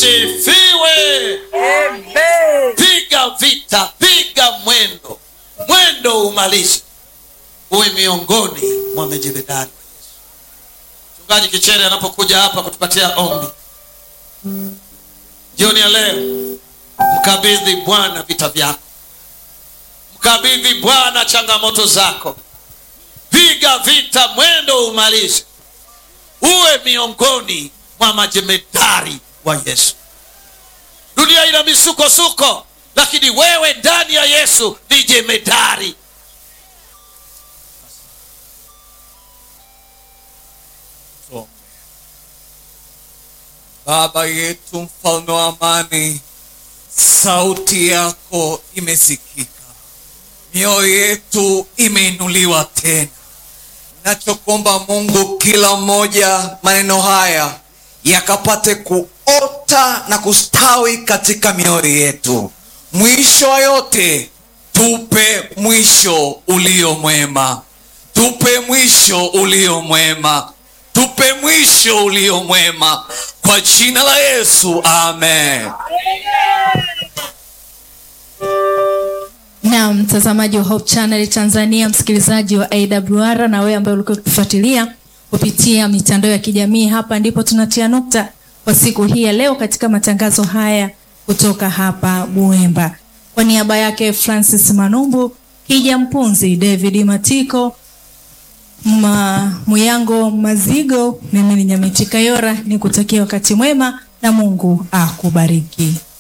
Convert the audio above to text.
asifiwe. Amen. Piga vita, piga mwendo, mwendo umalize, uwe miongoni mwa majemadari wa Yesu. Mchungaji Kichere anapokuja hapa kutupatia ombi jioni ya leo, mkabidhi Bwana vita vyako, mkabidhi Bwana changamoto zako, piga vita, mwendo umalize, uwe miongoni mwa majemadari wa Yesu. Dunia ina misukosuko, lakini wewe ndani ya Yesu ni jemedari. Baba yetu mfalme wa amani, sauti yako imesikika, mioyo yetu imeinuliwa tena. Nachokuomba Mungu, kila mmoja maneno haya yakapate kuota na kustawi katika mioyo yetu. Mwisho wa yote, tupe mwisho ulio mwema, tupe mwisho ulio mwema, tupe mwisho ulio mwema, kwa jina la Yesu, amen. na mtazamaji wa Hope Channel Tanzania, msikilizaji wa AWR na wewe ambaye ulikuwa ukifuatilia kupitia mitandao ya kijamii, hapa ndipo tunatia nukta kwa siku hii ya leo katika matangazo haya kutoka hapa Buemba. Kwa niaba yake Francis Manumbu, Kija Mpunzi, David Matiko, Ma, Muyango Mazigo, mimi ni Nyamiti Kayora, nikutakia wakati mwema na Mungu akubariki.